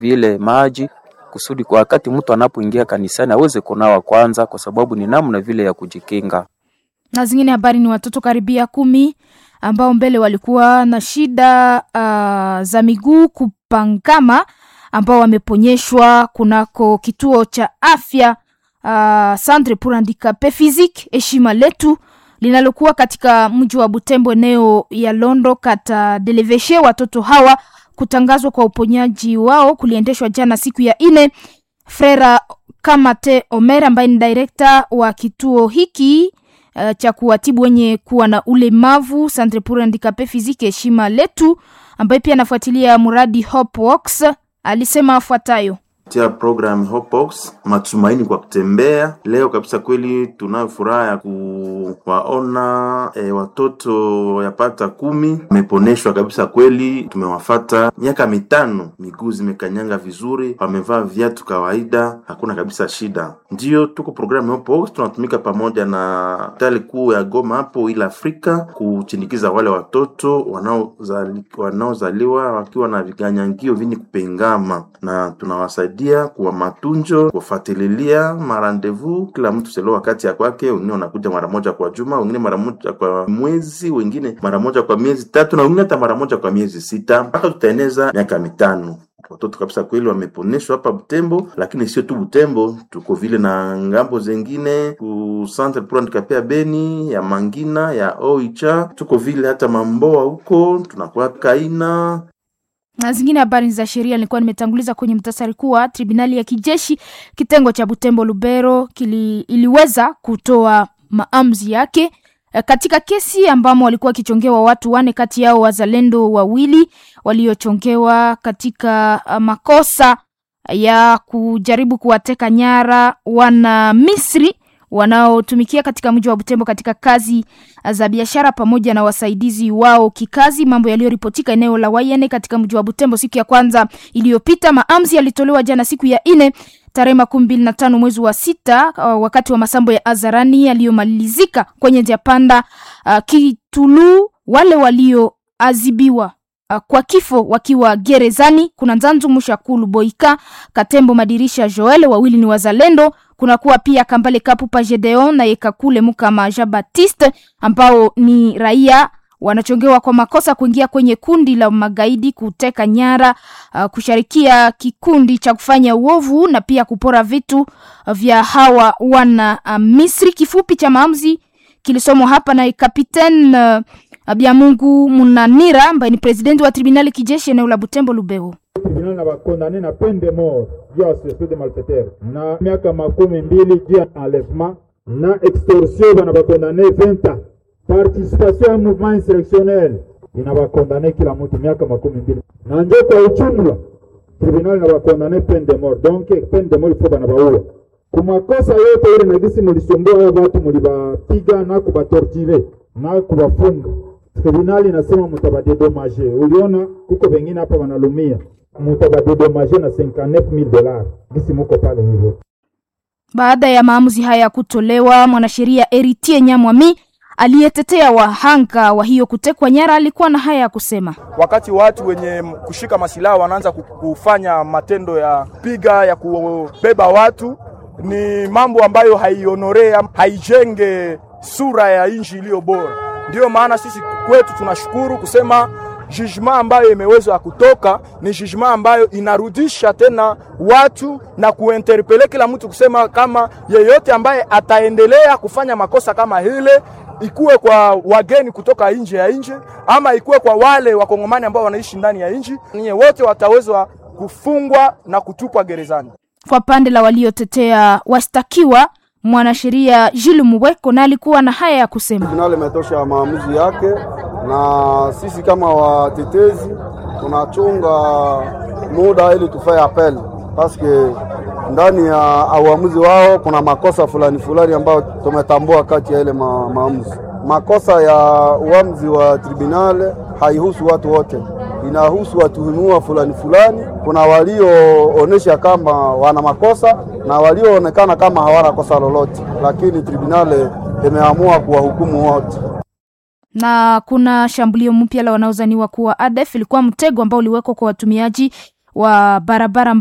vile maji kusudi kwa wakati mtu anapoingia kanisani aweze kunawa kwanza, kwa sababu ni namna vile ya kujikinga. Na zingine habari ni watoto karibia kumi ambao mbele walikuwa na shida uh, za miguu kupangama ambao wameponyeshwa kunako kituo cha afya uh, Centre pour Handicapes Physiques heshima letu linalokuwa katika mji wa Butembo eneo ya Londo kata Deleveshe. Watoto hawa kutangazwa kwa uponyaji wao kuliendeshwa jana siku ya ine. Frera Kamate Omer ambaye ni direkta wa kituo hiki uh, cha kuwatibu wenye kuwa na ulemavu Centre pour Handicapes Physiques heshima letu, ambaye pia anafuatilia mradi Hopeworks alisema afuatayo tia program Hopeworks, matumaini kwa kutembea. Leo kabisa kweli tunayo furaha ya kuwaona e, watoto yapata kumi wameponeshwa kabisa kweli. Tumewafata miaka mitano, miguu zimekanyanga vizuri, wamevaa viatu kawaida, hakuna kabisa shida. Ndiyo tuko programu Hopeworks, tunatumika pamoja na hospitali kuu ya Goma hapo ila Afrika kuchindikiza wale watoto wanaozali, wanaozaliwa wakiwa na viganyangio vini kupengama na tunawasaidia kwa matunjo, kufuatilia marandevu, kila mtu selo wakati ya kwake. Wengine wanakuja mara moja kwa juma, wengine mara moja kwa mwezi, wengine mara moja kwa miezi tatu, na wengine hata mara moja kwa miezi sita, mpaka tutaeneza miaka mitano. Watoto kabisa kweli wameponeshwa hapa Butembo, lakini sio tu Butembo, tuko vile na ngambo zengine ku Centre pour Handicapes ya Beni, ya Mangina, ya Oicha, tuko vile hata Mamboa huko, tunakuwa Kaina na zingine habari za sheria nilikuwa nimetanguliza kwenye mtasari kuwa tribunali ya kijeshi kitengo cha Butembo Lubero kili, iliweza kutoa maamuzi yake katika kesi ambamo walikuwa wakichongewa watu wane, kati yao wazalendo wawili waliochongewa katika makosa ya kujaribu kuwateka nyara wana Misri wanaotumikia katika mji wa Butembo katika kazi za biashara pamoja na wasaidizi wao kikazi, mambo yaliyoripotika eneo la Wayene katika mji wa Butembo siku ya kwanza iliyopita. Maamuzi yalitolewa jana siku ya ine tarehe makumi mbili na tano mwezi wa sita uh, wakati wa masambo ya Azarani yaliyomalizika kwenye njia panda uh, Kitulu. Wale walioazibiwa uh, kwa kifo wakiwa gerezani kuna Nzanzu Mushakulu Boika Katembo Madirisha Joel, wawili ni wazalendo kunakuwa pia Kambale Kapupa Gedeon na Yekakule Mukama Jean Baptiste ambao ni raia wanachongewa kwa makosa kuingia kwenye kundi la magaidi, kuteka nyara, uh, kushirikia kikundi cha kufanya uovu na pia kupora vitu vya hawa wana uh, Misri. Kifupi cha maamuzi kilisomwa hapa na Kapiten uh, Biamungu Munanira ambaye ni presidenti wa tribunali kijeshi eneo la Butembo Lubero tribunal na bakondane na peine de mort juu ya association de malfaiteur na miaka makumi mbili juu ya enlèvement na extorsion bana bakondane 20 ans participation ya mouvement insurrectionnel ina bakondane kila mtu miaka makumi mbili na njo kwa ujumla tribunal na bakondane peine de mort donc peine de mort ifo bana baua kumakosa yote ile nagisi mulisumbua hao watu mulibapiga na kubatortire na kubafunga tribunali inasema mutabadedomaje. Uliona kuko wengine hapa wanalumia, mutabadedomaje na 59000 dollars gisi muko pale hivyo. Baada ya maamuzi haya kutolewa, mwanasheria Eritie Nyamwami aliyetetea wahanga wa hiyo kutekwa nyara alikuwa na haya ya kusema. Wakati watu wenye kushika masilaha wanaanza kufanya matendo ya piga ya kubeba watu, ni mambo ambayo haionorea, haijenge sura ya nchi iliyo bora. Ndiyo maana sisi kwetu tunashukuru kusema jugement ambayo imeweza kutoka ni jugement ambayo inarudisha tena watu na kuinterpele kila mtu kusema kama yeyote ambaye ataendelea kufanya makosa kama hile, ikuwe kwa wageni kutoka nje ya nchi ama ikuwe kwa wale wakongomani ambao wanaishi ndani ya nchi, ninyi wote watawezwa kufungwa na kutupwa gerezani. Kwa pande la waliotetea washtakiwa mwanasheria Jules Muweko na alikuwa na haya ya kusema. Tribunali imetosha maamuzi yake, na sisi kama watetezi tunachunga muda ili tufaye apel paske ndani ya uamuzi wao kuna makosa fulani fulani ambayo tumetambua kati ya ile ma, maamuzi. Makosa ya uamuzi wa tribunal haihusu watu wote, inahusu watuhumiwa fulani fulani. Kuna walioonesha kama wana makosa na walioonekana kama hawana kosa lolote, lakini tribunal imeamua kuwahukumu wote na kuna shambulio mpya la wanaozaniwa kuwa ADF ilikuwa mtego ambao uliwekwa kwa watumiaji wa barabara